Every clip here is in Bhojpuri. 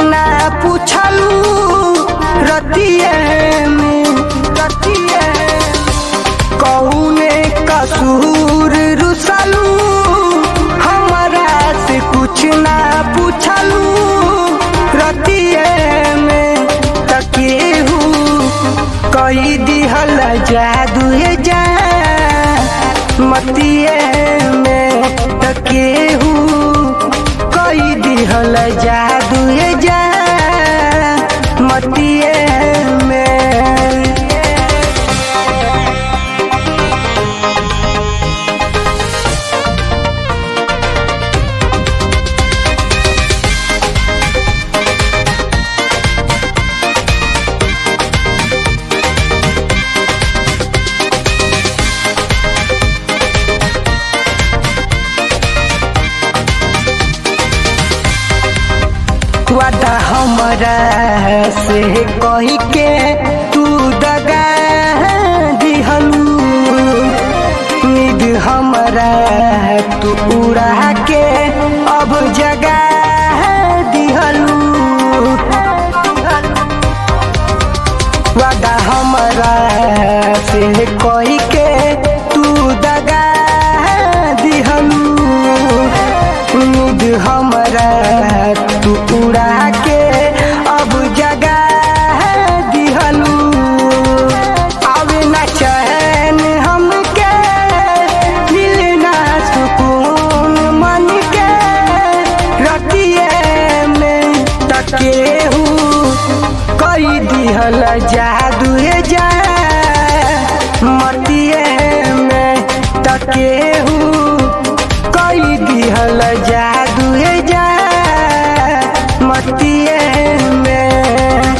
ना पूछलू रतिए में रतिए कौने कसूर रुसलू हमरा से कुछ ना पूछलू रतिए में तकेहू कई दिहल जादू जा मतिए में तकेहू कई दिहल जादू जा मतिए में वादा हमरा से कही के तू दगा दिहलू निद हमरा तू उड़ा के अब जगा दिहलू वादा हमरा से कही के तू दगा दिहलू उम्मीद हमरा तू उड़ा के अब जगा दिहलू अब न चैन हमके मिलना सुकून मन के रतिए में तकेहू कई दिहल जादू जा मतिए में तकेहू कई दिहल जादू जा मतिए में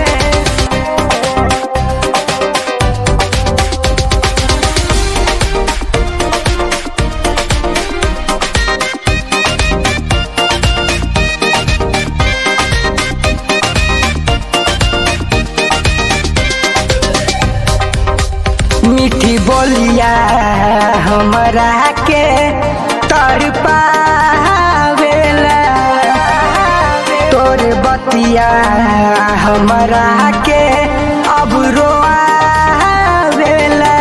मीठी बोलिया हमरा के तर पावेला तोर बतिया हमरा के अब रोआवेला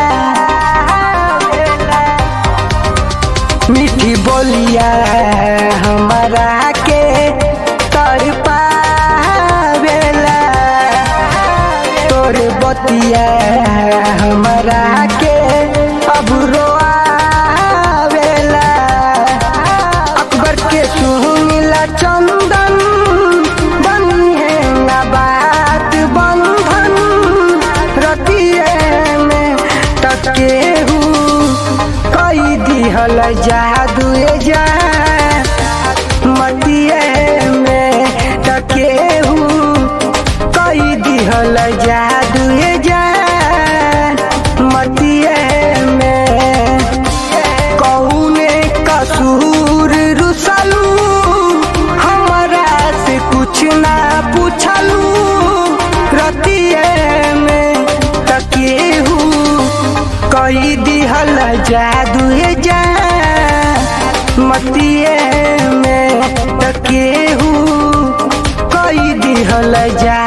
मीठी बोलिया हमरा के तर पावेला तोर बतिया हमरा के अब रोआवेला अकबर के सुनिला चंदन बनिए ना बात बंधन रतिए में तकेहू कई दिहल जादू जा मतिए में तकेहू कई दिहल जादू जा मतिए में कौने कसूर रुसलू हमरा से कुछ ना पूछलू रतिए में तकेहू कई दिहल जादू जा मतिए में तकेहू कई दिहल जा